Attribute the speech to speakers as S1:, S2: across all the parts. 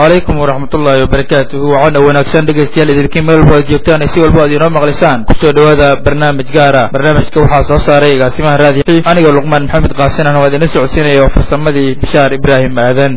S1: calaykum waraxmatullaahi wabarakaatuhu waxaana wanaagsan dhegaystayaal idinkiin meel walba ad joogtaan si walba ad inoo maqlisaan kusoo dhowaada barnaamij gaara barnaamijka waxaa soo saaray agaasimaha raadi anigoo luqmaan maxamed qaasinana waa idinla socodsiinaya oo farsamadii bishaar ibraahim aadan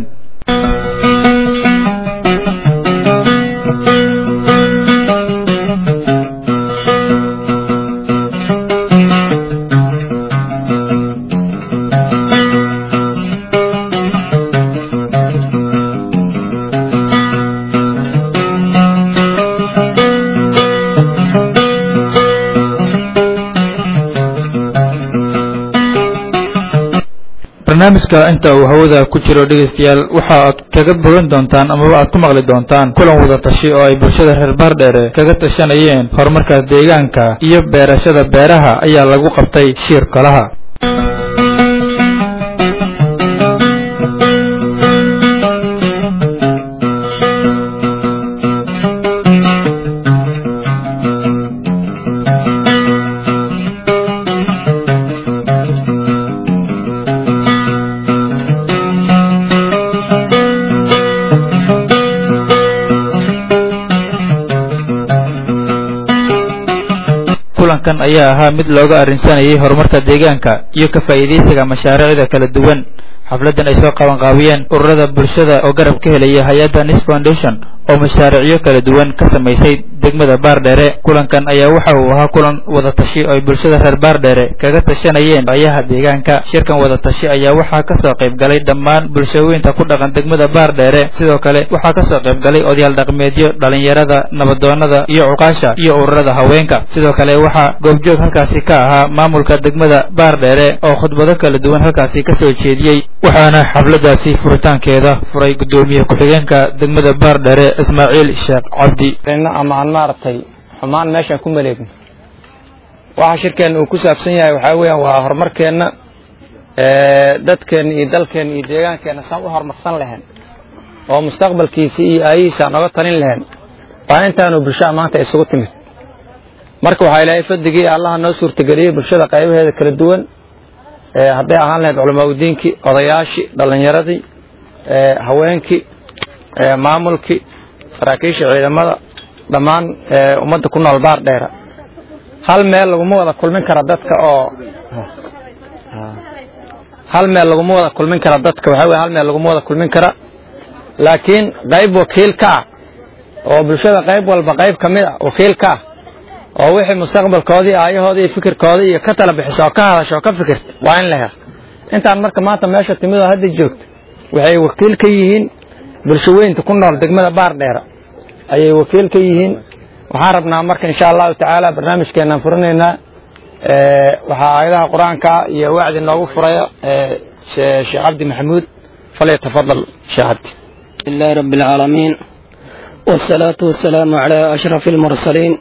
S1: barnaamijka inta uu hawada ku jiro dhegaystayaal waxa aad kaga bogan doontaan amaba aad ku maqli doontaan kulan wada tashi oo ay bulshada reer baardheere kaga tashanayeen horumarka deegaanka iyo beerashada beeraha ayaa lagu qabtay shiir kolaha kulankan ayaa ahaa mid looga arrinsanayay horumarka deegaanka iyo ka faa'iidaysiga mashaariicda kala duwan xafladdan ay soo qabanqaabiyeen ururada bulshada oo garab ka helaya hay-adda nis foundation oo mashaariicyo kala duwan ka samaysay degmada baardheere kulankan ayaa waxa uu ahaa kulan wada tashi oo ay bulshada reer baardheere kaga tashanayeen ayaha deegaanka shirkan wada tashi ayaa waxaa kasoo qayb galay dhammaan bulshooyinka ku dhaqan degmada baardheere sidoo kale waxaa kasoo qayb galay odayaal dhaqmeedyo dhalinyarada nabadoonada iyo cuqaasha iyo ururada haweenka sidoo kale waxaa goobjoog halkaasi ka ahaa maamulka degmada baardheere oo khudbado kala duwan halkaasi kasoo jeediyey waxaana xafladaasi furitaankeeda furay guddoomiye ku-xigeenka degmada baardheere ismaaciil sheekh cabdi
S2: ama aan maaragtay xumaan meeshaan ku maleegno waxa shirkeenna uu ku saabsan yahay waxaa weeyaan waa horumarkeenna dadkeenna iyo dalkeenna iyo deegaankeenna saan u horumarsan lahayn oo mustaqbalkiisa iyo aayihiisa aan oga talin lahayn waa intaanu bulshada maanta isugu timid marka waxaa ilaahay fadigii allaha noo suurtageliyey bulshada qaybaheeda kala duwan hadday ahaan lahayd culamaa udiinkii odayaashii dhallinyaradii haweenkii maamulkii saraakiisha ciidamada dhammaan ummadda ku nool baar dheera hal meel laguma wada kulmin kara dadka oo hal meel laguma wada kulmin kara dadka waxaa weye hal meel laguma wada kulmin kara laakiin qayb wakiil ka ah oo bulshada qayb walba qayb ka mid ah wakiil ka ah oo wixii mustaqbalkoodii aayahoodii iyo fikirkoodii iyo ka tala bixiso oo ka hadasho oo ka fikirta waa in la helo intaan marka maanta meesha timid oo hadda joogta waxay wakiil ka yihiin bulshaweynta ku nool degmada baar dheera ayay wakiil ka yihiin waxaan rabnaa marka insha allahu tacaala barnaamijkeenaan furinaynaa waxaa aayadaha qur-aanka iyo wacdi noogu furaya sheekh cabdi maxamuud falyatafadal sheekh cabdi
S3: لله رب العالمين والصلاة والسلام على أشرف المرسلين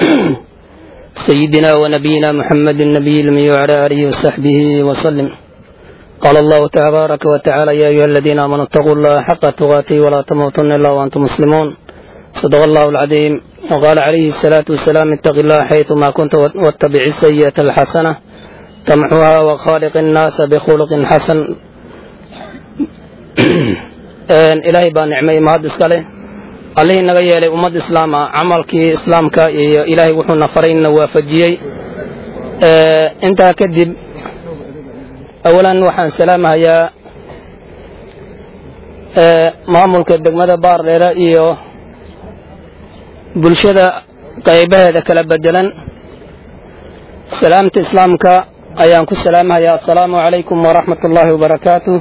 S3: سيدنا ونبينا محمد النبي الأمي وعلى آله وصحبه وسلم قال الله تبارك وتعالى يا أيها الذين آمنوا اتقوا الله حق تقاته ولا تموتن إلا وأنتم مسلمون صدق الله العظيم وقال عليه الصلاة والسلام اتق الله حيثما كنت واتبع السيئة الحسنة تمحوها وخالق الناس بخلق حسن ilaahay baa nicmay mahad iskale allihii naga yeelay ummad islaam ah camalkii islaamka iyo ilaahay wuxuuna faray na waafajiyey intaa kadib awalan waxaan salaamahayaa maamulka degmada baardheere iyo bulshada qaybaheeda kala bedelan salaamta islaamka ayaan ku salaamahayaa assalaamu calaykum waraxmat ullaahi wabarakaatu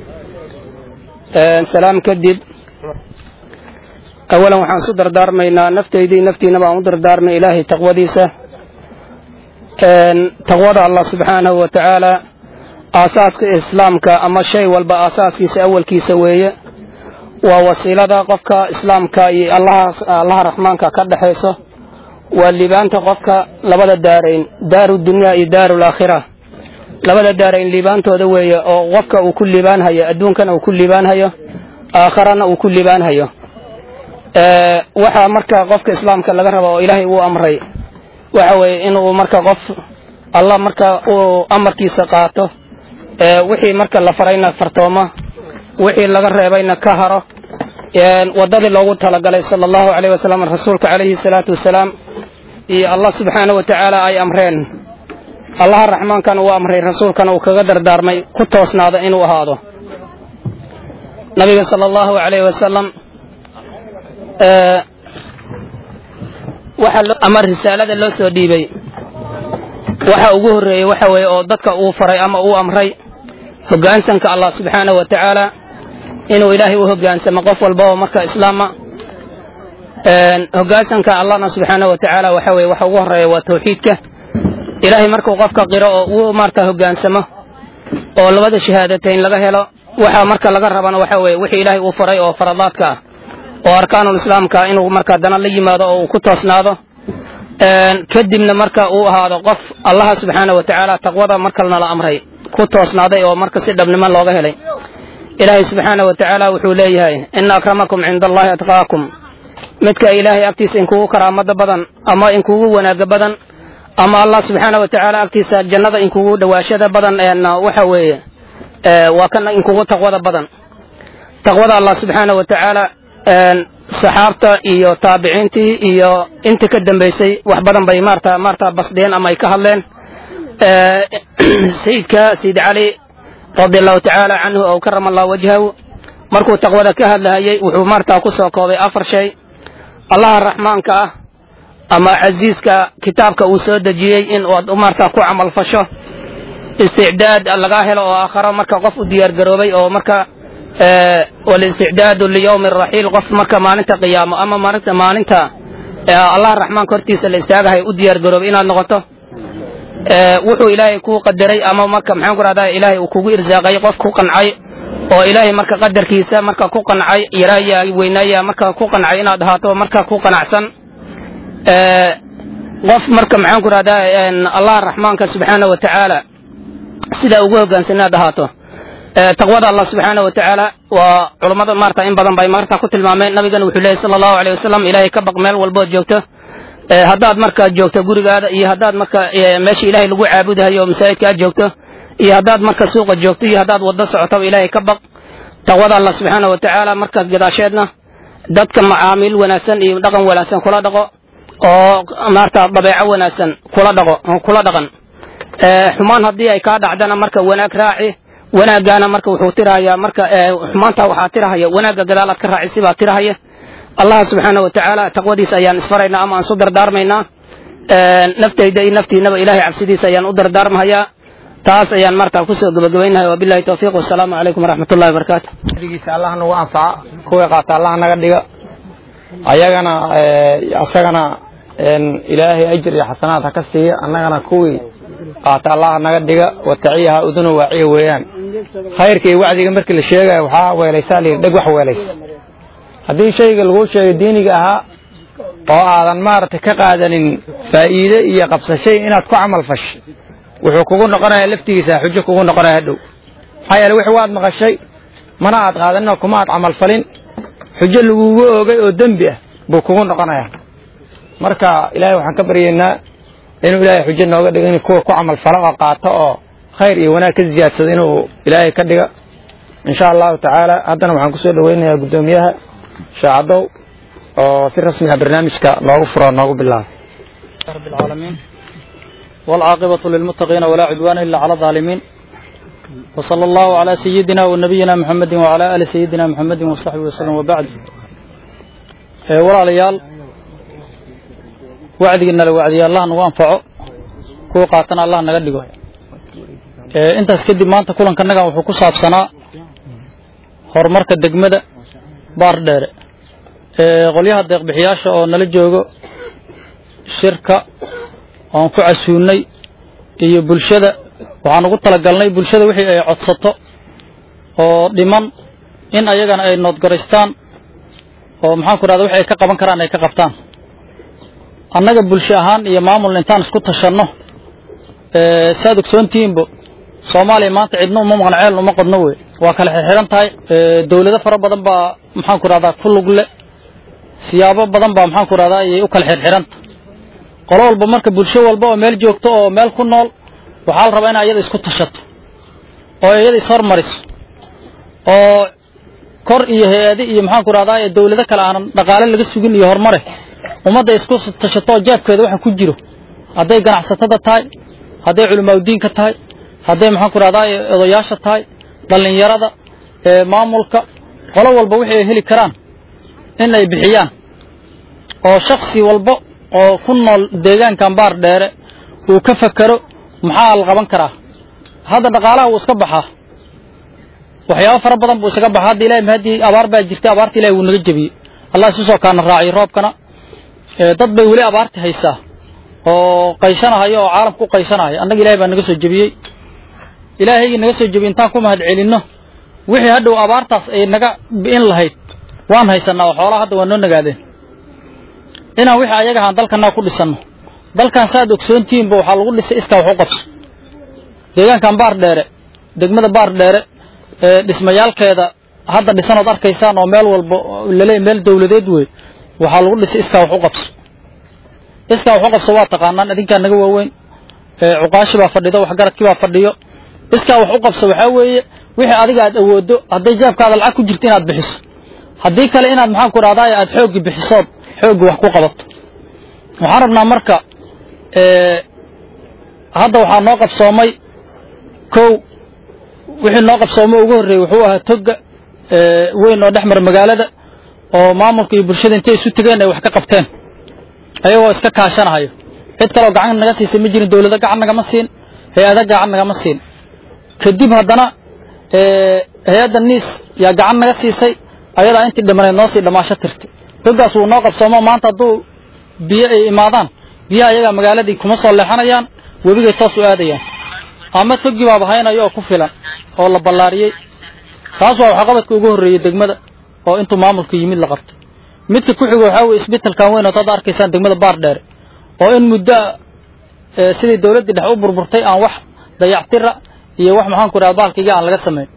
S3: salaam kadib awalan waxaan isu dardaarmaynaa naftaydii naftiina baan u dardaarmay ilaahay taqwadiisa taqwada allah subxaanahu wa tacaala aasaaska islaamka ama shay walba aasaaskiisa awalkiisa weeye waa wasiilada qofka islaamka iyo allaha raxmaanka ka dhexayso waa liibaanta qofka labada daarayn daaru dunyaa iyo daaru laakhira labada daarayn liibaantooda weeye oo qofka uu ku liibaanhayo adduunkana uu ku liibaanhayo aakharana uu ku liibaanhayo waxaa marka qofka islaamka laga raba oo ilaahay uu amray waxa weeye inuu marka qof allah marka uu amarkiisa qaato wixii marka la farayna fartooma wixii laga reebayna ka haro waddadii loogu talagalay sala allahu caleyh wasalam rasuulka calayhi salaatu wasalaam iyo allah subxaana wa tacaala ay amreen allaha raxmaankana uu amray rasuulkana uu kaga dardaarmay ku toosnaada inuu ahaado nabiga sala allahu calayh wasalam waxa ama risaalada loo soo dhiibay waxa ugu horreeyey waxa weeye oo dadka uu faray ama uu amray hoggaansanka allah subxaanahu wa tacaala inuu ilaahay u hoggaansamo qof walba oo marka islaama hoggaansanka allahna subxaanahu wa tacaala waxa weye waxa ugu horreeya waa tawxiidka ilaahay markuu qofka qiro oo uu maarta hoggaansamo oo labada shahaadatayn laga helo waxa marka laga rabana waxa weeye wixii ilaahay uu faray oo faradaadka ah oo arkaanul islaamka inuu marka dana la yimaado oo uu ku toosnaado kadibna marka uu ahaado qof allaha subxaana wa tacaala taqwada markalna la amray ku toosnaaday oo marka si dhabnimo looga helay ilaahay subxaana wa tacaala wuxuu leeyahay ina akramakum cinda allahi atqaakum midka ilaahay agtiisa inkugu karaamada badan ama inkugu wanaaga badan ama allah subxaana wa tacaala agtiisa jannada inkugu dhawaashada badan waxa weeye waa kan inkugu taqwada badan taqwada allah subxaana wa tacaala saxaabta iyo taabiciintii iyo inta ka dambaysay wax badan bay maarta maarta basdeen ama ay ka hadleen sayidka sayid cali radi allahu tacaala canhu oo karama allah wajhahu markuu taqwada ka hadlahayay wuxuu maarta ku soo koobay afar shay allaha raxmaanka ah ama casiiska kitaabka uu soo dejiyey in aad maarta ku camal fasho isticdaad lagaa helo oo aakharo marka qof u diyaar garoobay oo marka walisticdaadu liyowmi raxiil qof marka maalinta qiyaamo ama maalinta maalinta allaha raxmaanka hortiisa la istaagahay u diyaar garoobay inaad noqoto wuxuu ilaahay kuu qadaray ama marka maxaan ku rahdaa ilaahay uu kugu irsaaqay qof ku qancay oo ilaahay marka qadarkiisa marka ku qancay yaraaya weynaaya marka ku qancay inaad ahaato marka ku qanacsan qof marka maxaan ku rahdaa allaha raxmaanka subxaana wa tacaala sidaa ugu hoggaansan inaad ahaato taqwada allah subxaana wa tacaala waa culammada maarta in badan bay maarta ku tilmaameen nabigana wuxuu leeyahy sala allahu aleyh wasalam ilaahay ka baq meel walbood joogto haddaad marka joogto gurigaada iyo haddaad marka meesha ilaahay lagu caabudahayo oo masaajidka aad joogto iyo haddaad marka suuqa joogto iyo haddaad waddo socotaba ilaahay ka baq taqwada allah subxaana wa tacaala markaas gadaasheedna dadka macaamiil wanaagsan iyo dhaqan wanaagsan kula dhaqo oo maarta dabeeco wanaagsan kula dhaqo kula dhaqan xumaan haddii ay kaa dhacdana marka wanaag raaci wanaaggaana marka wuxuu tirahayaa marka xumaanta waxaa tirahaya wanaagga gadaalaad ka raaci sibaa tirahaya allah subxaana wa tacaala taqwadiisa ayaan isfaraynaa ama aan su dardaarmaynaa naftayda iyo naftiinaba ilahay cabsidiisa ayaan u dardaarmahayaa taas ayaan marta kusoo gabagabaynahay wabilahi towfiiq wasalaamu calaykum waraxmat ullahi wabarakaatu
S2: digiisa allah nagu anfaca kuwii qaata allah naga dhiga ayagana asagana ilaahay ajir iyo xasanaad ha ka siiya annagana kuwii qaata allah naga dhiga wataciyaha uduna waaciya weeyaan khayrka iyo wacdiga markii la sheegaya waxaa weelaysaa layidhi dheg wax weelays haddii shayga laguu sheegay diiniga ahaa oo aadan maaragtay ka qaadanin faa'iide iyo qabsashay inaad ku camal fashay wuxuu kugu noqonayaa laftigiisa xujo kugu noqonaya hadhow maxaa yeele wix waad maqashay mana aad qaadaninoo kuma aad camal falin xujo lagugu oogay oo dembi ah buu kugu noqonayaa marka ilaahay waxaan ka baryaynaa inuu ilaahay xujo nooga dhigo in kuwa ku camal fala oo qaato oo khayr iyo wanaag ka ziyaadsado inuu ilaahay ka dhiga insha allahu tacaala haddana waxaan kusoo dhaweynayaa guddoomiyaha shaacadow oo si rasmi ah barnaamijka noogu furo noogu bilaabo
S1: رب العالمين والعاقبة للمتقين ولا عدوان إلا على الظالمين وصلى الله على سيدنا ونبينا محمد وعلى آل سيدنا محمد وصحبه وسلم وبعد ولا ليال وعدنا لوعدي الله نو أنفعه كو قاتنا الله نقدقه انت اسكدي ما انت كلن كنغا وحو كسابسنا horumarka degmada baar dheere qolyaha deeqbixiyaasha oo nala joogo shirka oon ku casuunnay iyo bulshada waxaan ugu talagalnay bulshada wixii ay codsato oo dhiman in ayagana ay noodgaraystaan oo maxaan ku dhahda wixi ay ka qaban karaan ay ka qabtaan annaga bulsho ahaan iyo maamul intaan isku tashanno saad ogsoontihiinbo soomaaliya maanta cidna uma maqan ceel uma qodno wey waa kala xirxiran tahay dawlado fara badan baa maxaan ku rahdaa ku lug le siyaabo badan baa maxaan ku rahdaa ayay u kala xirxiranta qolo walba marka bulsho walba oo meel joogto oo meel ku nool waxaa la rabaa in ayada isku tashato oo iyada ishormariso oo
S4: kor iyo hay-ade iyo maxaanku rahdaa dawlado kale aanan dhaqaale laga sugin iyo horumare ummadda isku tashatoo jeebkeeda waxa ku jiro hadday ganacsatada tahay hadday culimaaudiinka tahay hadday maxaanku rahdaa odayaasha tahay dhallinyarada maamulka qolo walba wixii ay heli karaan in ay bixiyaan oo shaksi walba oo ku nool deegaankan baar dheere uu ka fakero maxaa la qaban karaa hadda dhaqaalaha wuu iska baxaa waxyaabo fara badan buu isaga baxaa hadda ilahay mahadii abaar baa jirtay abaarta ilahay wuu naga jebiyey allah isu soo kaana raaciyay roobkana dad bay weli abaarti haysaa oo qaysanahayo oo caalamka u qaysanahaya annaga ilahay baa naga soo jebiyey ilaahaygii naga soo jebiyey intaan ku mahad celinno wixii hadhow abaartaas ay naga bi'in lahayd waan haysanaa oo xoolaha hadda waa noo nagaadeen inaan wixii ayaga ahaan dalkanaa ku dhisanno dalkan saaad ogsoontihiinba waxaa lagu dhisay iskaa wax u qabso deegaankan baar dheere degmada baar dheere ee dhismayaalkeeda hadda dhisanood arkaysaan oo meel walba laleey meel dawladeed wey waxaa lagu dhisay iskaa wax u qabso iskaa wax u qabso waa taqaanaan idinkaa naga waaweyn cuqaashi baa fadhido waxgaradkii baa fadhiyo iskaa wax u qabso waxaa weeye wixii adiga aad awooddo hadday jaabkaada lacag ku jirto inaad bixiso haddii kale inaad maxaanku rahdaay aad xooggi bixisood xooggi wax ku qabato waxaan rabnaa marka hadda waxaa noo qabsoomay kow wixii noo qabsoomay ugu horreeyey wuxuu ahaa togga weyn oo dhex mara magaalada oo maamulka iyo bulshada intay isu tegeen ay wax ka qabteen ayagoo iska kaashanahayo cid kaleo gacan naga siisay ma jirin dawlado gacan nagama siin hay-ada gacan nagama siin kadib haddana hay-adda niis yaa gacan naga siisay ayadaa intii dhimaneed noo sii dhammaasho tirtay toggaas wuu noo qabsoomo maanta hadduu biyo ay imaadaan biyaha ayagaa magaaladii kuma soo leexanayaan webigay toos u aadayaan ama toggii baaba haynayo oo ku filan oo la ballaariyey taas waa waxqabadka ugu horreeyey degmada oo intuu maamulka yimid la qabtay midka ku xigo waxaa weye isbitalkan weyn ood hadda arkaysaan degmada baar dheere oo in muddo sidii dawladdii dhex u burburtay aan wax dayactira iyo wax maxaanku idhaha baalkayga aan laga samayn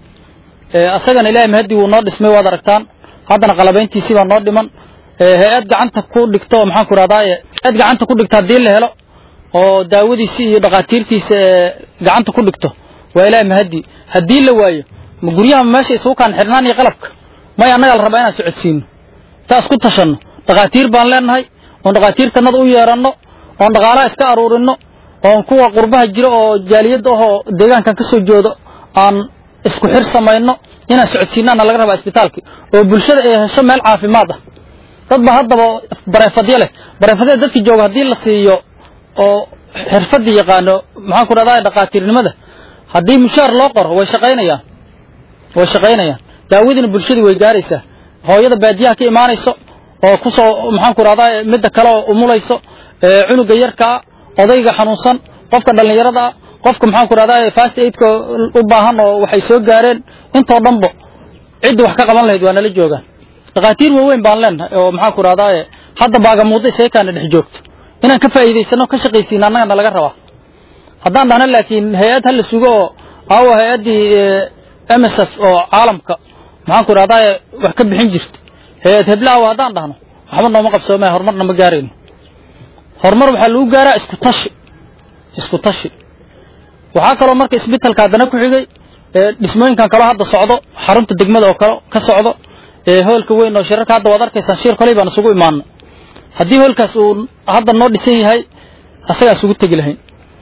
S4: asagana ilaahay mahadii wuu noo dhismay waad aragtaan haddana qalabayntiisii baa noo dhiman hay-ad gacanta ku dhigto oo maxaanku idhahdaaye hay-ad gacanta ku dhigto haddii la helo oo daawadiisi iyo dhakhaatiirtiisa gacanta ku dhigto waa ilaahay mahadii haddii la waayo ma guryaha meesha isugu kaan xidhnaan iyo qalabka may annagaa la rabaa inaan socodsiino intaan isku tashanno dhakhaatiir baan leenahay oon dhakhaatiirtanada u yeeranno oon dhaqaalaha iska aruurinno oon kuwa qurbaha jiro oo jaaliyadda ahoo deegaankan ka soo joodo aan isku xir samayno inaan socodsiinaana laga rabaa isbitaalki oo bulshada ay hesho meel caafimaad ah dad ba haddaba bareefadyo leh bareefadyada dadki jooga haddii la siiyo oo xirfadii yaqaano maxaanku dhahdaa dhakhaatiirnimada haddii mushaar loo qoro way shaqaynayaan way shaqaynayaan daawadiina bulshadii way gaaraysaa hooyada baadiyaha ka imaanayso oo kusoo maxaanku rahdaa midda kale oo umulayso cunuga yarkaa odayga xanuunsan qofka dhallinyarada ah qofka maxaanku rahdaa fast aidka u baahan oo waxay soo gaareen intoo dhanba ciddi wax ka qaban lahayd waa nala joogaan dhakhaatiir waaweyn baan leenahay oo maxaanku rahdaa hadda baagamuudda isaykaana dhex joogto inaan ka faa'iidaysano ka shaqaysiina annagana laga rabaa haddaan dhahno laakiin hay-ad hala sugo oo aawo hay-addii m s f oo caalamka maxaanku rahdaa wax ka bixin jirta hay-ad heblaawo haddaan dhahno waxba nooma qabsoomaya horumarna ma gaarayno horumar waxaa lagu gaaraa isku tashi isku tashi waxaa kaloo marka isbitalka haddana ku xigay dhismooyinkan kaloo hadda socdo xarunta degmada oo kale ka socdo hoolka weyn oo shirarka hadda waad arkaysaan shir koley baan isugu imaano haddii hoolkaas uu hadda noo dhisan yahay asagaa isugu tegi lahayn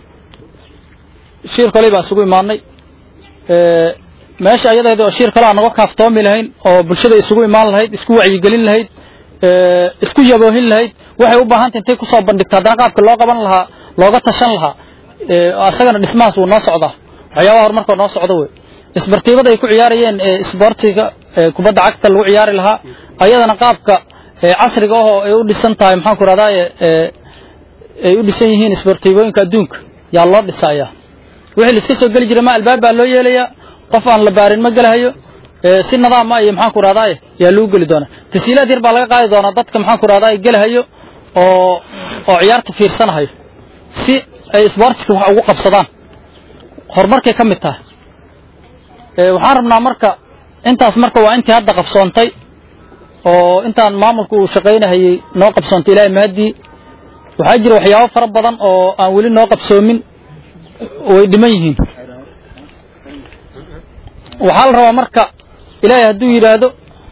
S4: shir koley baan isugu imaanay meesha ayadeeda oo shir kale aan naga kaaftoomi lahayn oo bulshada isugu imaan lahayd isku wacyigelin lahayd isku yaboohin lahayd waxay u baahantay intay kusoo bandhigto haddana qaabka loo qaban lahaa looga tashan lahaa asagana dhismahaas wuu noo socdaa waxyaabaha horumarkoo noo socda wey isbartiibada ay ku ciyaarayeen isboortiga kubadda cagta lagu ciyaari lahaa ayadana qaabka casriga ahoo ay u dhisan tahay maxaanku rahdaye ay u dhisan yihiin isbartiibooyinka adduunka yaa loo dhisayaa wixii la iska soo geli jiray ma albaab baa loo yeelayaa qof aan la baarin ma gelahayo si nadaama iyo maxaanku rahdaye yaa lagu geli doonaa tasiilaad yar baa laga qaadi doonaa dadka maxaanku rahdaye gelahayo oo oo ciyaarta fiirsanahayo si ay isboortiska wax ugu qabsadaan horumarkay ka mid tahay waxaan rabnaa marka intaas marka waa intii hadda qabsoontay oo intaan maamulka uu shaqaynahayey noo qabsoontay ilaahay mahadii waxaa jira waxyaabo fara badan oo aan weli noo qabsoomin way dhiman yihiin waxaa la rabaa marka ilaahay hadduu yidhaahdo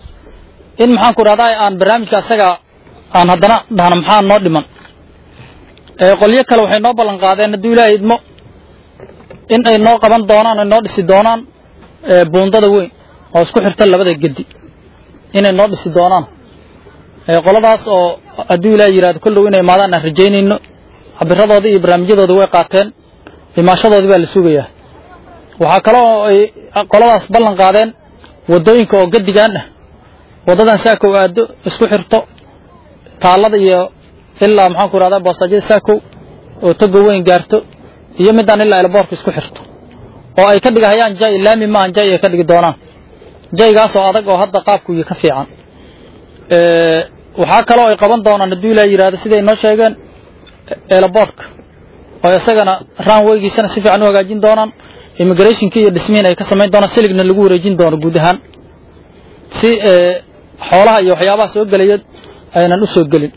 S4: in maxaan ku idhahdaa aan barnaamijka asaga aan haddana dhahno maxaa noo dhiman qolyo kale waxay noo ballan qaadeen hadduu ilaahay idmo in ay noo qaban doonaan ay noo dhisi doonaan buundada weyn oo isku xirta labada gedi inay noo dhisi doonaan qoladaas oo hadduu ilaahay yidhahdo kollow inay imaadaan aan rajaynayno cabiradoodii iyo barnaamijyadoodii way qaateen imaashadoodii baa la sugayaa waxaa kaloo ay qoladaas ballan qaadeen waddooyinka oo gedigan ah waddadan saakow aado isku xirto taallada iyo ilaa maxaan ku idhahdaa boosaajyada saakow oo toga weyn gaarto iyo midaan ilaa elboorka isku xirto oo ay ka dhigahayaan jay laami maahan jay ay ka dhigi doonaan jaygaas oo adag oo hadda qaabku iyo ka fiican waxaa kaloo ay qaban doonaan hadduu ilaa yidhahdo siday noo sheegeen elboorka oo isagana ranwaygiisana si fiican u hagaajin doonaan immigrationki iyo dhismihiin ay ka samayn doonaan siligna lagu wareejin doono guud ahaan si xoolaha iyo waxyaabaha soo gelaya aynan u soo gelin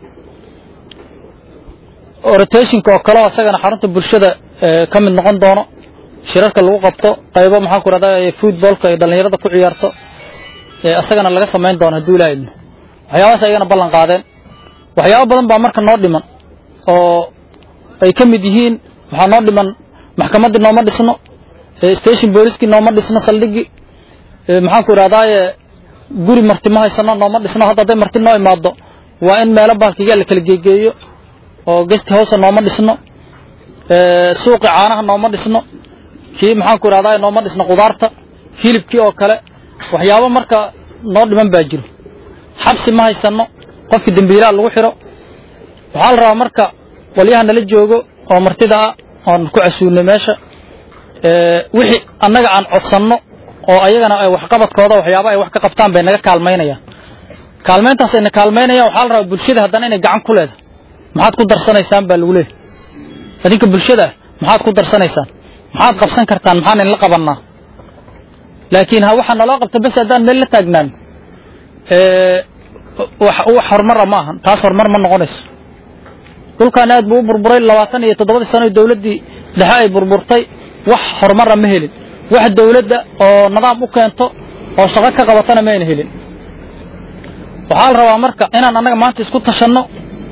S4: rotationka oo kaleo isagana xarunta bulshada ka mid noqon doono shirarka lagu qabto qaybo maxaan ku rahdaa footballka ay dhallinyarada ku ciyaarto isagana laga samayn doono hadduu ilaa idmo waxyaabahaas ayagana ballan qaadeen waxyaabo badan baa marka noo dhiman oo ay ka mid yihiin waxaa noo dhiman maxkamaddii nooma dhisno station booliskii nooma dhisno saldhigii maxaan ku idhahdaaye guri marti ma haysano nooma dhisno hadda hadday marti noo imaado waa in meelo baalkiga la kala geegeeyo oo gest house nooma dhisno suuqi caanaha nooma dhisno kii maxaan ku idhahdaa nooma dhisno qudaarta hilibkii oo kale waxyaabo marka noo dhiman baa jiro xabsi ma haysano qofkii dembiilaha lagu xiro waxaa la rabaa marka walyaha nala joogo oo martida ah oon ku casuulnay meesha wixii annaga aan codsanno oo ayagana ay waxqabadkooda waxyaaba ay wax ka qabtaan bay naga kaalmaynayaan kaalmayntaas ayna kaalmaynayaan waxaa la rabaa bulshada haddana inay gacan ku leedahay maxaad ku darsanaysaan baa lagu leeyahy adinka bulshada ah maxaad ku darsanaysaan maxaad qabsan kartaan maxaan inla qabannaa laakiin ha waxaa naloo qabta bes haddaan meel la taagnaan wax horumara ma ahan taas horumar ma noqonayso dhulkan aad buu u burburay labaatan iyo toddobadii sano dawladdii dhexe ay burburtay wax horumara ma helin wax dawladda oo nidaam u keento oo shaqo ka qabatana mayna helin waxaa la rabaa marka inaan annaga maanta isku tashanno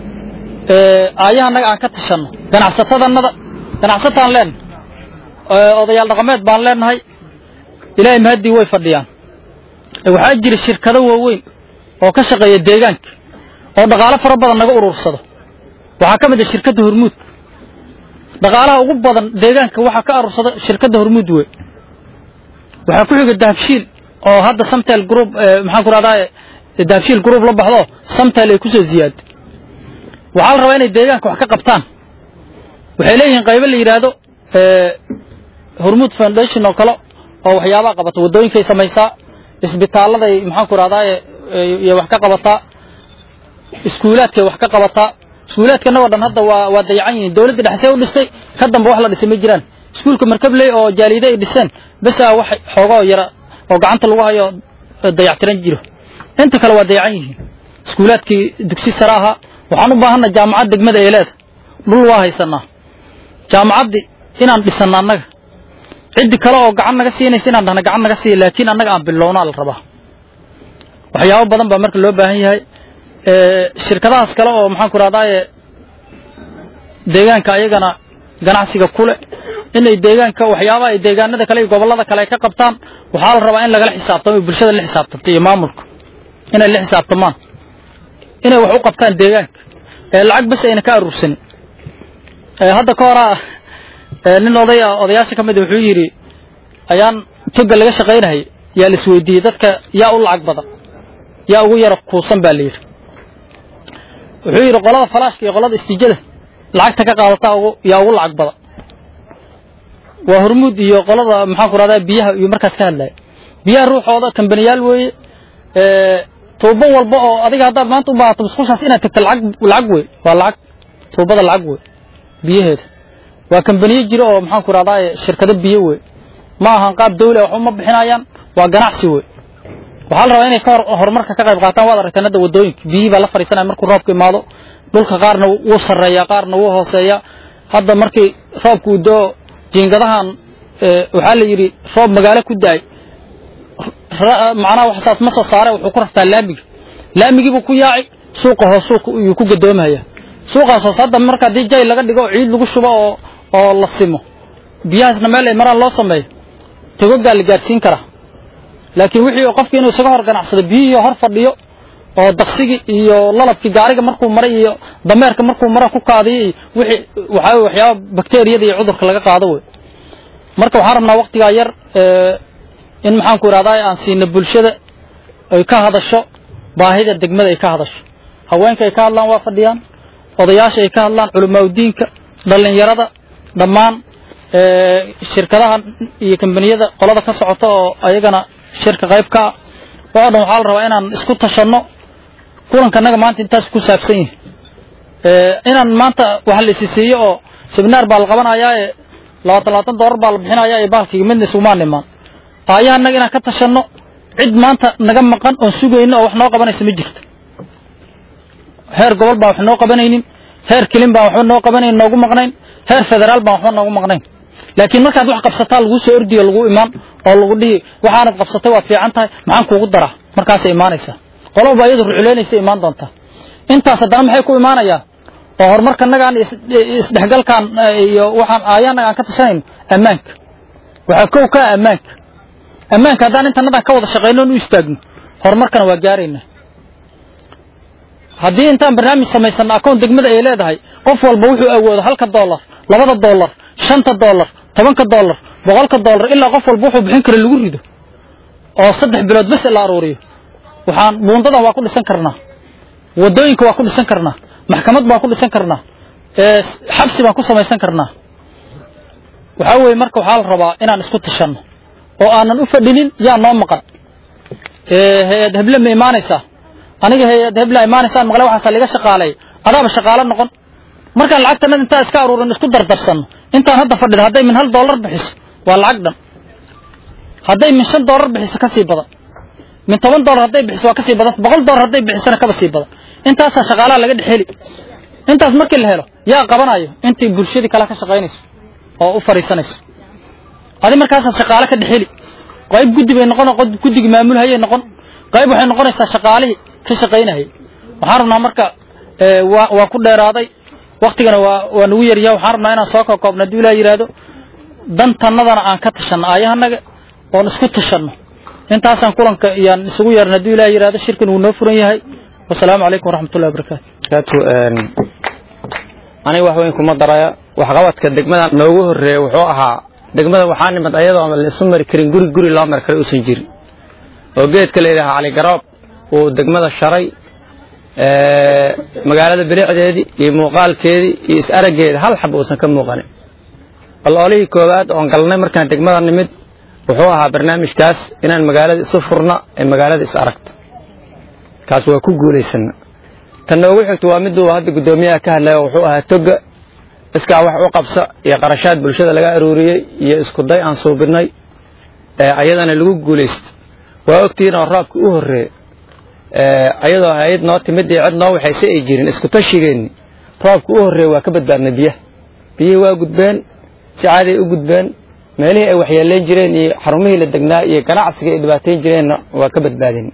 S4: aayaha annaga aan ka tashanno ganacsatadannada ganacsataan leenahay odayaal dhaqameed baan leenahay ilaahay mahaddii way fadhiyaan waxaa jira shirkado waaweyn oo ka shaqeeya deegaanka oo dhaqaalo fara badan naga urursado waxaa ka mid ah shirkadda hormuud dhaqaalaha ugu badan deegaanka waxaa ka arursada shirkadda hormuud wey waxaa ku xiga dahabshiil oo hadda samtel group maxaan ku rahdaa dahabshiil group la baxdo samtel ay kusoo ziyaado waxaa la rabaa inay deegaanka wax ka qabtaan waxay leeyihiin qaybo la yidhaahdo hormuud foundation oo kale oo waxyaabaha qabata waddooyinkay samaysaa isbitaaladay maxaan ku rahdaa iyo wax ka qabataa iskuulaadkay wax ka qabataa iskuulaadka annagoo dhan hadda waa waa dayacan yihiin dawladda dhexsee u dhistay ka damba wax la dhisay ma jiraan iskuulka markabley oo jaaliide ay dhiseen bes a wax xoogoo yara oo gacanta lagu hayo dayactiran jiro inta kale waa dayacan yihiin iskuulaadkii dugsi sare ahaa waxaan u baahanna jaamacad degmada ee leeda dhul waa haysanaa jaamacaddii inaan dhisanna annaga ciddi kale oo gacan naga siinaysa inaan dhahna gacan naga siiya laakiin annaga aan bilownaa la rabaa waxyaabo badan baa marka loo baahan yahay shirkadahaas kale oo maxaan ku rahdaaye deegaanka ayagana ganacsiga kule inay deegaanka waxyaabaha ay deegaanada kale iyo gobollada kale ay ka qabtaan waxaa la rabaa in lagala xisaabtamo bulshada la xisaabtanto iyo maamulka inay la xisaabtamaan inay wax u qabtaan deegaanka ee lacag bas ayna ka aruursanin hadda ka horaa nin oday odayaasha ka mid wuxuu yidhi ayaan toga laga shaqaynahaya yaa la isweydiiyey dadka yaa u lacag badan yaa ugu yara kuusan baa la yidhi wuxuu yidhi qolada falaashka iyo qolada istiijada lacagta ka qaadata yaa ugu lacag badan waa hormuud iyo qolada maxaan ku rahdaa biyaha iyo markaas ka hadlaya biyaha ruuxooda kambaniyaal weeye tuubo walba oo adiga haddaad maanta u baahato musqushaas inaad tagto lacag lacag wey waa lacag tuubada lacag wey biyaheeda waa kambaniyo jiro oo maxaan ku rahdaa shirkado biyo wey ma ahan qaab dawli wax uma bixinayaan waa ganacsi wey waxaa la rabaa inay ka horumarka ka qayb qaataan waad aragteen hadda waddooyinka biyihii baa la fadhiisanaya markuu roobka imaado dhulka qaarna wuu sarreeyaa qaarna wuu hooseeyaa hadda markii roobka uu doo jiingadahan waxaa la yidhi roob magaalo ku da-ay macnaha wax saas ma soo saare wuxuu ku raftaa laamiga laamigiibuu ku yaaci suuqa hoos suuqa iyuu ku gadoomaya suuqaas hoos hadda marka haddii jay laga dhigo oo ciid lagu shubo oo oo la simo biyahaasna meel ay maraan loo sameeyo togogaa la gaadhsiin karaa laakiin wixii qofkii inuu isaga hor ganacsado biyihii hor fadhiyo oo daqsigii iyo lalabkii gaariga markuu maray iyo dameerka markuu mara ku kaadiyo iyo wixii waxaa waxyaaba bakteeriyada iyo cudurka laga qaado wey marka waxaan rabnaa waqtigaa yar in maxaan ku idhahdaa aan siina bulshada ay ka hadasho baahida degmada ay ka hadasho haweenka ay ka hadlaan waa fadhiyaan odayaasha ay ka hadlaan culimaaudiinka dhallinyarada dhammaan shirkadaha iyo kambaniyada qolada ka socota oo ayagana shirka qayb ka ah oo dhan waxaa la rabaa inaan isku tashanno kulankanaga maanta intaas ku saabsan yihi inaan maanta wax la isi siiyo oo seminaar baa la qabanayaa ee labaatan labaatan doolar baa la bixinayaa ee baalkiga midna isugumaan imaan aayahanaga inaan ka tashanno cid maanta naga maqan oon sugayno oo wax noo qabanaysa ma jirto heer gobol baan wax noo qabanaynin heer kelin baan waxba noo qabanaynin noogu maqnayn heer federaal baan waxba noogu maqnayn laakiin markaad wax qabsataa laguu soo ordiyo lagu imaan oo lagu dhihi waxaanad qabsatay waa fiican tahay maxaan kuugu daraa markaasay imaanaysaa qolaba iyadu ruculeynaysa imaan doontaa intaas haddana maxay ku imaanayaa oo horumarkanagaan isdhexgalkaan iyo waxaan aayaanaga aan ka tashanayno ammaanka waxaa kow ka ah ammaanka ammaanka haddaan intanadaan ka wada shaqayno on u istaagno horumarkana waa gaaraynaa haddii intaan barnaamij samaysanno akoon degmada ay leedahay qof walba wuxuu awoodo halka dollar labada dollar shanta dollar tobanka dollar boqolka dollar ilaa qof walba wuxuu bixin kara lagu rido oo saddex bilood bes la aruuriyo waxaan buundadan waa ku dhisan karnaa wadooyinka waa ku dhisan karnaa maxkamad baan ku dhisan karnaa xabsi baan ku samaysan karnaa waxaa weeye marka waxaa la rabaa inaan isku tashanno oo aanan u fadhinin yaa noo maqan hay-ad heble ma imaanaysaa aniga hay-ad heble imaanaysaan maqle waxaasa laga shaqaaleey adaaba shaqaalo noqon markaan lacagtanada intaa iska aruurin isku dardarsanno intaan hadda fadhida hadday min hal dollar bixiso waa lacag dhan hadday min shan dollar bixiso kasii badan min toban dollar hadday bixiso waa kasii badan boqol dollar hadday bixisona kaba sii badan intaasaa shaqaalaha laga dhexeli intaas markii la helo yaa qabanayo intii bulshadii kale ka shaqaynayso oo u fadhiisanayso adi markaasaad shaqaale ka dhexeli qayb guddi bay noqon guddigii maamulhayay noqon qayb waxay noqonaysaa shaqaalihii ka shaqaynayay waxaan rabnaa marka waa waa ku dheeraaday waktigana waa waa nagu yaryaha waxaan rabnaa inaan soo koobkoobno haddii ilaah yidhaahdo dantannadana aan ka tashanno aayahanaga oon isku tashanno intaasaan kulanka iyaan isugu yeerna haddii ilaah yidhahdo shirkan wuu noo furan yahay wasalaamu calaykum waraxmatullahi wabarakaatu
S2: aniga wax weyn kuma daraya waxqabadka degmada noogu horreeya wuxuu ahaa degmada waxaa nimid ayadoo aan la isu mari karin guri guri loo mari kara uusan jirin oo geedka la yidhaha cali garoob uu degmada sharay magaalada bilicdeedii iyo muuqaalkeedii iyo is araggeeda hal xab uusan ka muuqanin baloolihii koowaad oon galnay markaan degmada nimid wuxuu ahaa barnaamijkaas inaan magaalada isu furna ee magaalada is aragta kaas waa ku guulaysana tan noogu xigto waa miduu hadda guddoomiyaha ka hadlaya wuxuu ahaa toga iskaa wax u qabsa iyo qarashaad bulshada laga aruuriyey iyo isku day aan suubinay ayadana lagu guulaysta waa ogtihiin oo roobka u horreeya ayadoo hay-ad noo timid iyo cid noo waxayse ay jirin isku tashigeenni roobka u horreeya waa ka badbaadnay biyaha biyihii waa gudbeen si caaday u gudbeen meelihii ay waxyeelayn jireen iyo xarumihii la degnaa iyo ganacsiga ay dhibaatayn jireenna waa ka badbaadin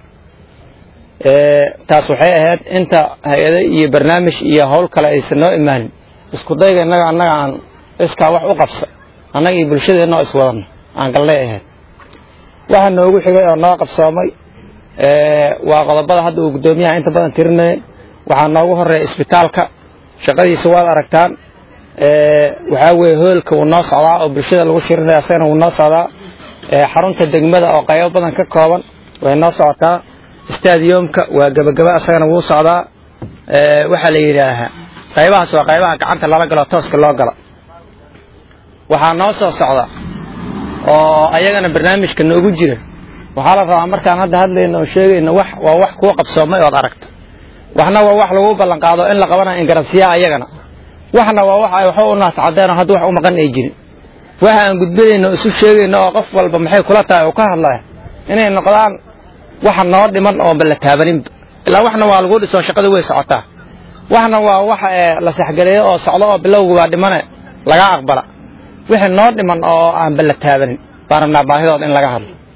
S2: taas waxay ahayd inta hay-ado iyo barnaamij iyo howl kale aysan noo imaanin isku dayga innaga annaga aan iskaa wax u qabsa annaga iyo bulshadeenna oo iswadana aan galnay ahayd waxa noogu xigay oo noo qabsoomay waa qodobada hadda uu guddoomiyaha inta badan tirinaya waxaa noogu horeeya isbitaalka shaqadiisa waad aragtaan waxaa weeye hoolka wuu noo socdaa oo bulshada lagu shirinaya asagana wuu noo socdaa xarunta degmada oo qaybo badan ka kooban way noo socotaa stadiumka waa gebagaba asagana wuu socdaa waxaa la yidhaahaa qaybahaas waa qaybaha gacanta lala galo tooska loo gala waxaa noo soo socda oo ayagana barnaamijka noogu jira waxaa la rabaa markaan hadda hadlayno oo sheegayno wax waa wax kuu qabsoomay ood aragta waxna waa wax lagu ballan qaado in la qabanayo ingarasiyaa ayagana waxna waa wax ay waxba u naas cadeen oo hadda wax u maqan ay jirin waxa aan gudbinayno isu sheegayno oo qof walba maxay kula tahay uu ka hadlaya inay noqdaan waxa noo dhiman oo balla taabaninba ilaa waxna waa lagu dhiso shaqada way socotaa waxna waa waxa la saxgaleeyo oo socdo oo bilowga waa dhimane laga aqbala wixii noo dhiman oo aan balla taabanin baan rabnaa baahidooda in laga hadlo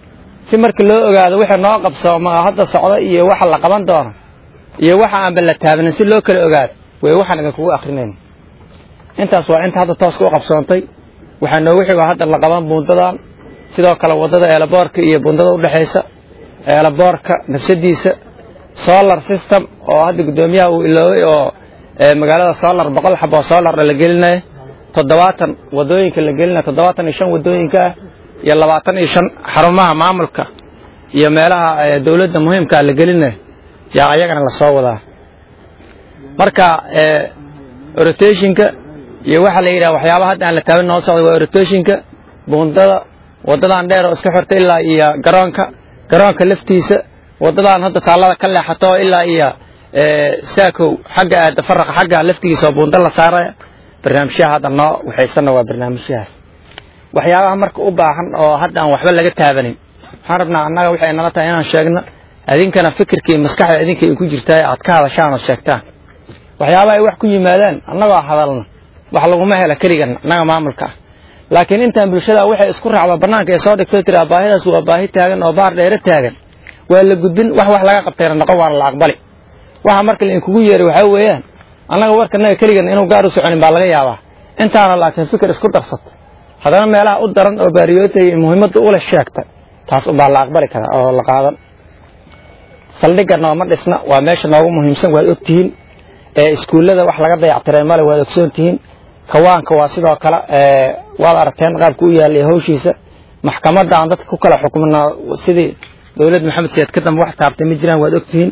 S2: si marka loo ogaado wixii noo qabsooma oo hadda socda iyo waxa la qaban doono iyo waxa aanba la taabanin si loo kala ogaado way waxaan idinkugu akrinayna intaas waa inta hadda tooska u qabsoontay waxaa noogu xigo hadda la qaban buundadan sidoo kale waddada eelaboorka iyo buundada udhexaysa eelaboorka nafsadiisa solar system oo hadda guddoomiyaha uu iloobay oo magaalada solar boqol xabo solarna la gelinayo toddobaatan wadooyinka la gelinayo toddobaatan iyo shan wadooyinka ah iyo labaatan iyo shan xarumaha maamulka iyo meelaha dowladda muhiimkaa la gelinayo yaa ayagana lasoo wadaa marka rotationka iyo waxaa la yidhaha waxyaabaha hadda aan la taaban noo socday waa rotationka buundada waddadan dheer oo iska xirta ilaa iyo garoonka garoonka laftiisa waddadan hadda taallada ka leexato ilaa iyo saakow xagga aada faraqa xagga laftigiisa oo buunda la saaraya barnaamijyaha hadda noo waxaysana waa barnaamijyahaas waxyaabaha marka u baahan oo hadda aan waxba laga taabanin waxaan rabnaa annaga waxay nala tahay inaan sheegno idinkana fikirka iyo maskaxda idinka ay ku jirtaa aad ka hadashaan oo sheegtaan waxyaabaha ay wax ku yimaadaan annagoo hadalna wax laguma hela keligan annaga maamulka ah laakiin intaan bulshada waxay isku raacda bannaanka ee soo dhigto tiraa baahidaas waa baahi taagan oo baar dheere taagan waa la gudbin wax wax laga qabtayna noqon waana la aqbali waxa marka lainkugu yeeray waxaa weeyaan annaga warkanaga keligan inuu gaar u soconin baa laga yaabaa intaana laakiin fikir isku darsata haddana meelaha u daran oo baariyootay muhiimadda ule sheegta taas unbaa la aqbali karaa oo la qaadan saldhigga nooma dhisna waa meesha noogu muhiimsan waad ogtihiin ee iskuullada wax laga dayactiray male waad ogsoon tihiin kawaanka waa sidoo kale waad aragteen qaabka u yaalay hawshiisa maxkamadda aan dadka ku kala xukmina sidii dowlad maxamed siyaad ka dambe wax taabtay ma jiraan waad ogtihiin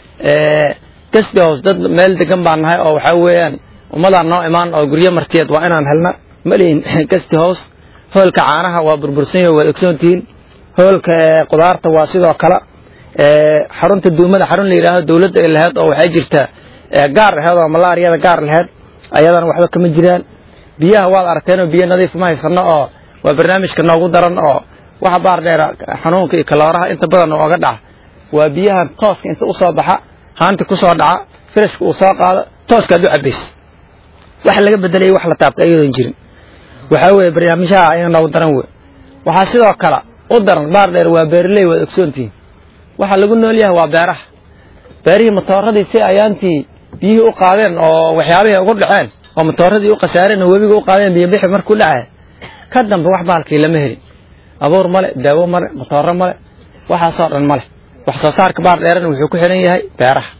S2: gasti hoos dad meel degan baan nahay oo waxaa weeyaan ummadaan noo imaan oo guryo martiyeed waa inaan helna malihin gasti hoos hoolka caanaha waa burbursan yaho waad ogsoon tihiin hoolka qudaarta waa sidoo kale xarunta duumada xarun la yidhaahdo dowladda ay lahayd oo waxay jirtaa gaar laheyd oo malaariyada gaar laheyd ayadana waxba kama jiraan biyaha waad aragteenoo biyo nadiif ma haysano oo waa barnaamijka noogu daran oo waxa baar dheera xanuunka iyo kalooraha inta badan ooga dhaca waa biyahan tooska inta usoo baxa haanti kusoo dhaca firashka uu soo qaado tooskaad u cabaysa wax laga bedelay wax la taabta ayadoon jirin waxaa weeye barnaamijyaha ayaga noogu daran wey waxaa sidoo kale u daran baar dheer waa beeraley waad ogsoontihiin waxaa lagu nool yahay waa beeraha beerihii matooradii si ayaantii biyihii u qaadeen oo waxyaabihii ugu dhaceen oo matooradii u khasaareen oo webiga u qaadeen biyobixi markuu dhacay ka dambe wax baalkii lama helin abuur male daawo male matooro male waxaasoo dhan male wax soo saarka baar dheerana wuxuu ku xihan yahay beeraha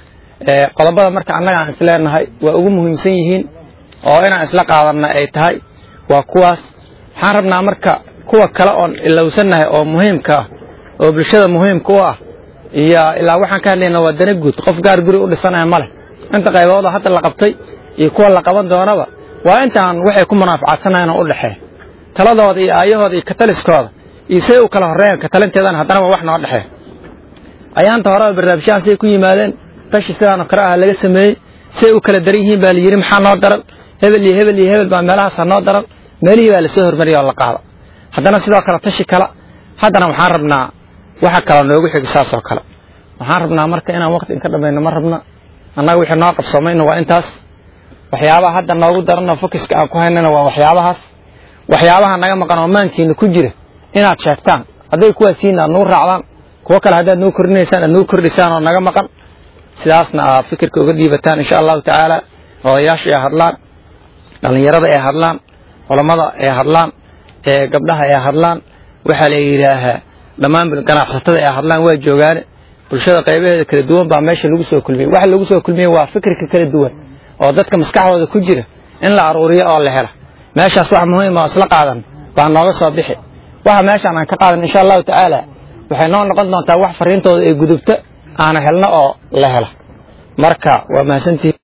S2: qodobada marka annaga aan isleenahay waa ugu muhiimsan yihiin oo inaan isla qaadanna ay tahay waa kuwaas waxaan rabnaa marka kuwa kale oon ilowsannahay oo muhiimka ah oo bulshada muhiimka u ah iyo ilaa waxaan ka hadlayna waa dana guud qof gaar guri u dhisanaya ma leh inta qaybooda hadda la qabtay iyo kuwa la qaban doonaba waa intaan waxay ku munaafacadsanayan oo u dhexeeya taladooda iyo aayahooda iyo kataliskooda iyo say u kala horreeyaan katalinteedana haddana waa wax noo dhexeeya ayaanta horeba barnaamijyahan say ku yimaadeen tashi sidaanoo kale ah laga sameeyey say u kala daran yihiin baa la yidhi maxaa noo daran hebel iyo hebel iyo hebel baa meelahaasa noo daran meelihii baa lasoo hormariyay oo la qaada haddana sidoo kale tashi kala haddana waxaan rabnaa waxa kale noogu xigi saas oo kale waxaan rabnaa marka inaan waqti inka dhamayno ma rabna annaga wixii noo qabsoomayna waa intaas waxyaabaha hadda noogu daranoo fokiska aan ku haynana waa waxyaabahaas waxyaabaha naga maqan oo maankiina ku jira inaad sheegtaan hadday kuwaasiin aad nuu raacdaan kuwo kale haddaad nuu kordhinaysaan aad nuu kordhisaan oo naga maqan sidaasna aad fikirka uga dhiibataan insha allahu tacaala odayaasha ay hadlaan dhallinyarada ay hadlaan culammada ay hadlaan ee gabdhaha ay hadlaan waxaa la yidhaahaa dhammaan ganacsatada ay hadlaan waa joogaane bulshada qaybaheeda kala duwan baa meesha lagu soo kulmiyey waxa lagu soo kulmiyey waa fikirka kala duwan oo dadka maskaxdooda ku jira in la aruuriyo oo la hela meeshaas wax muhiim oo isla qaadan baa nooga soo bixi waxa meeshaan aan ka qaadan insha allahu tacaala waxay noo noqon doontaa wax fariintooda ee gudubta aana helno oo la hela marka waa mahadsantihin